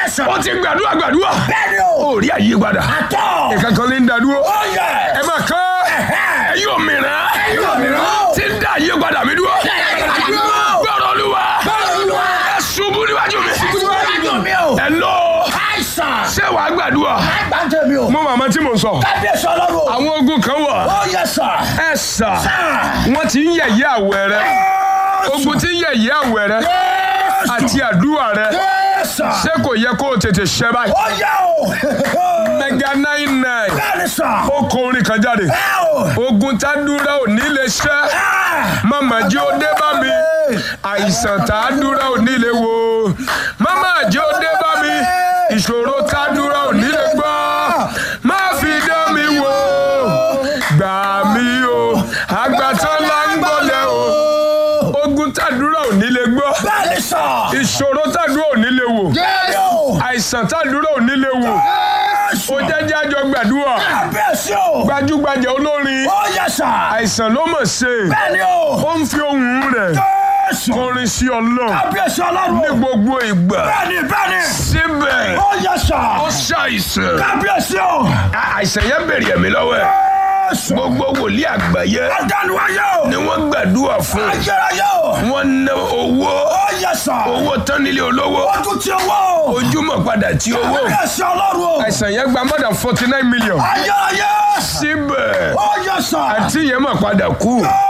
sà. ó ti gbàdúrà gbàdúrà bẹ́ẹ̀ni o. ó rí àyípadà àtọ̀. nǹkan kan ní ń dadúró ó yẹ. ẹ máa kọ́ ẹ̀yin òmìnira ẹ̀yin òmìnira. tí ń dá àyípadà mi dúró dúró. gbọ́dọ̀ olúwa Olúwa. ẹ ṣubú níwájú mi Níwájú mi o. ẹ lọ àìsàn. ṣé wàá gbàdúrà àgbàjẹ mi o. mo màmá tí mo sọ kábíyèsí ọlọ́run. àwọn ogun kan wà ó yẹ sà. ẹ sà sà. wọ́n ti ń yẹ̀yẹ́ àwẹ̀ rẹ ogun ti ń yẹ̀yẹ́ àwẹ̀ rẹ àti àdúrà rẹ Yes, sir. ṣé kò yẹ kó o tètè ṣẹ báyìí ó yẹ o. mega nine nine bẹ́ẹ̀ni sà. ó kọ orin kan jáde ẹ o. ogun tá dúró ò ní lè ṣẹ́ mama jẹ́ ó dé bá mi àìsàn tá a dúró ò ní lè wo mama jẹ́ ó dé bá mi ìṣòro tá a dúró ò ní lè gbọ́ má fi dán mi wò gbà mí o àgbàtàn là ń gbọ́lẹ̀ o ogun tá a dúró ò ní lè gbọ́ bẹ́ẹ̀ni sà. ìṣòro tá a dúró ò ní lè wò bẹ́ẹ̀ni o. àìsàn tá a dúró ò ní lè wò ó jẹ́jẹ́ àjọ gbàdúrà kábíyèsí o. gbajúgbajà olórin ó yẹ sà. àìsàn ló mọ̀ ṣe bẹ́ẹ̀ni o. ó ń fi ohùn rẹ̀ Jésù. kọrin sí ọlọ́run kábíyèsí ọlọ́run. ní gbogbo ìgbà bẹ́ẹ̀ni bẹ́ẹ̀ni. síbẹ̀ ó yẹ sà. ó ṣàìsàn kábíyèsí o. À- àìsàn yẹn bèrè ẹ̀mí lọ́wọ́ ẹ̀ Jésù. gbogbo wòlíì àgbáyé adánuwáyé o. ni wọ́n gbàdúrà fún ayérayé o. wọ́n ná owó ó yẹ sà. owó tán nílé olówó ojú tí owó. ojúmọ̀ padà tí owó kábíyèsí ọlọ́run o. àìsàn yẹn gba more than forty nine million ayérayé. síbẹ̀ ó yẹ sà. àti yẹn mọ̀ padà kú